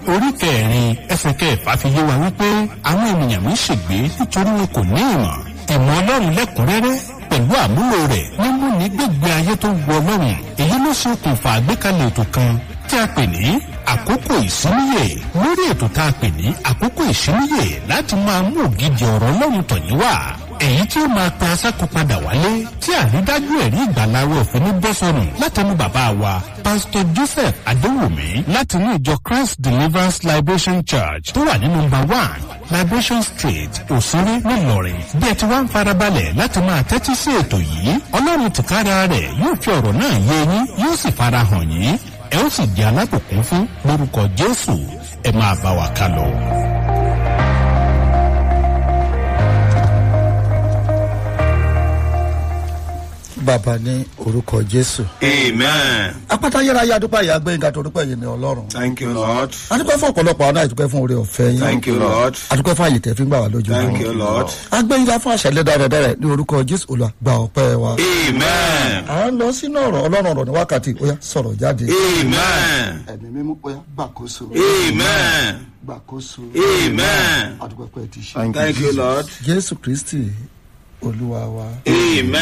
orí kẹrin ẹsẹ̀ kẹfà fi yé wa wípé àwọn ènìyàn mi ṣègbé nítorí wọn kò ní ìmọ̀ ìmọ̀ ọlọ́run lẹ́kùnrẹ́rẹ́ pẹ̀lú àmúlò rẹ̀ mímú ní gbègbè ayé tó wọ ọlọ́run èyí ló ṣe okùnfà àgbékalẹ̀ ètò kan tí a pè ní àkókò ìsíníyè lórí ètò tá a pè ní àkókò ìsíníyè láti máa mú ògidì ọ̀rọ̀ ọlọ́run tọ̀yìn wá èyí tí ó máa pe asákò padà wálé tí àrídájú ẹ̀rí ìgbàláwọ̀ òfin ní bọ́sọ̀nù látẹnu bàbá wa pásítọ̀ joseph adéwùmí láti ní ìjọ christ deliverance liberation church tó wà ní nọmba one liberation street òsínrí ńìlọrin bí ẹ ti wá ń farabalẹ̀ láti máa tẹ́tí sí ètò yìí ọlọ́run tìkára rẹ̀ yóò fi ọ̀rọ̀ náà yé yín yóò sì farahàn yín ẹ ó sì di alábòkún fún lórúkọ jésù ẹ máa bá wa ká lọ. bàbá ní orúkọ jésù. Amen. apáta yẹra ya dúpẹ́ ìyá gbẹ̀ngà tó dúpẹ́ yìí ní ọlọ́run. Thank you, Lord. adúpẹ́ fún ọ̀pọ̀lọpọ̀ àwọn àìdúpẹ́ fún orí ọ̀fẹ́ yín. Thank you, Lord. adúpẹ́ fún àyè tẹ̀ fi ń gbà wá lójú. Thank you, Lord. agbẹ́yìnká fún àṣẹlẹ̀ dáradára ní orúkọ jésù olùgbà ọ̀pẹ́ wa. Amen. à ń lọ sínú ọ̀rọ̀ ọlọ́run ọ̀rọ̀ ní wákàtí ó yá sọ̀rọ̀ jáde. Amen. ẹ̀mí mímú ó yá gbàkóso. Amen. gbàkóso. Amen. adúpẹ́ pẹ́ ti ṣe. Thank you, Lord. jésù kristi olúwa wa. Amen.